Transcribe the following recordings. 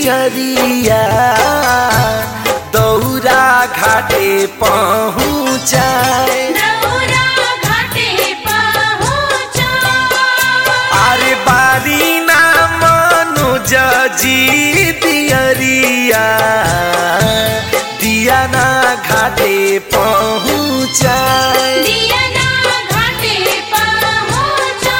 दियरिया दौरा घाटे पहुँचाए दौरा घाटे पहुँचा अरे बारी ना मनोज जी दियरिया दिया ना घाटे पहुँचाए दिया ना घाटे पहुँचा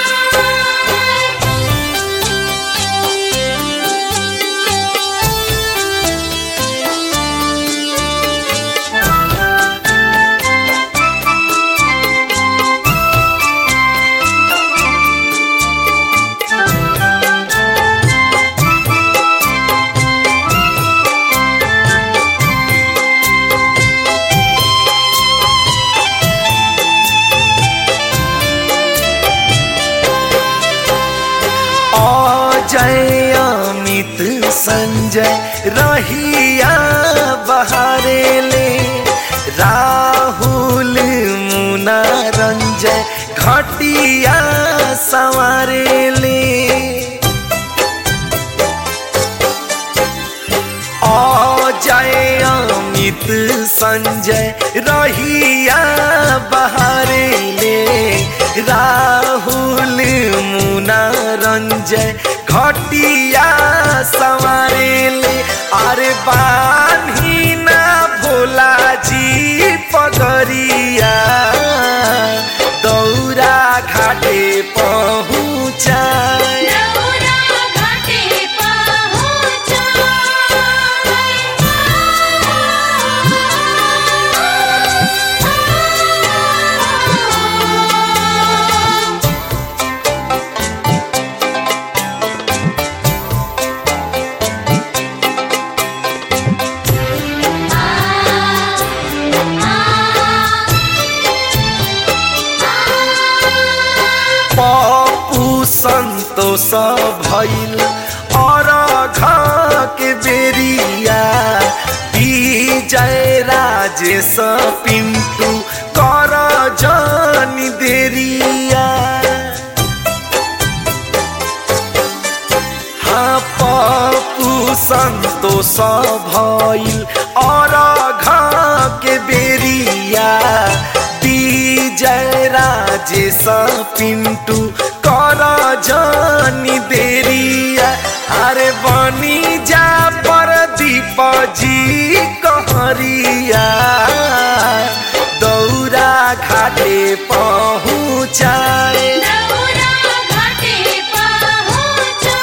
अजय अमित संजय रहिया बहारे ले राहुल मुना रंजय घटिया संवारे ले अजय अमित संजय रहिया बहारे ले राहुल मुना रंजय घटिया संवारे ले अरे बान्ही ना भोला जी पगरिया दौरा घाटे पहुँचाए दौरा घाटे पहुँचा पप्पू संतोष भइल और के बेरिया विजय राजेश पिंटू कर जनी देरिया हाँ पप्पू संतोष भइल और के बेरिया विजय राजेश पिंटू कर जनी देरिया अरे बनी जा पर दीप जी कहरिया दौरा घाटे पहुँचाए दौरा घाटे पहुँचा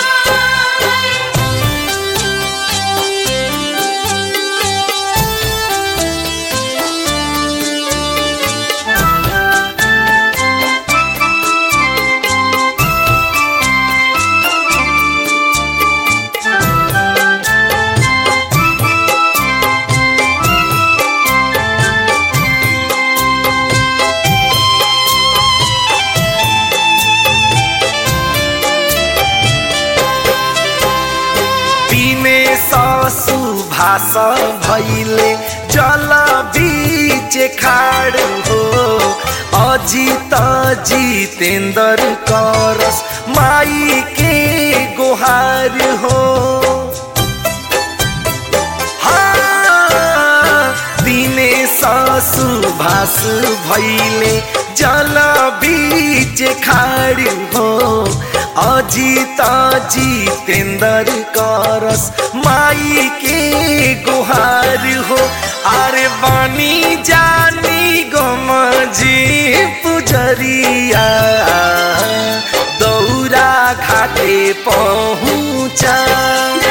दिने ससु भाष भैले जल बीच खाड़ हो अजित जितेन्द्र करस माई के गुहार हो हाँ, दिने ससु भाष भैले जल बीच खाड़ हो अजित जितेन्द्र करस माई के गुहार हो अरे बनी जानी गमजी पुजरिया दौरा घाटे पहुँचा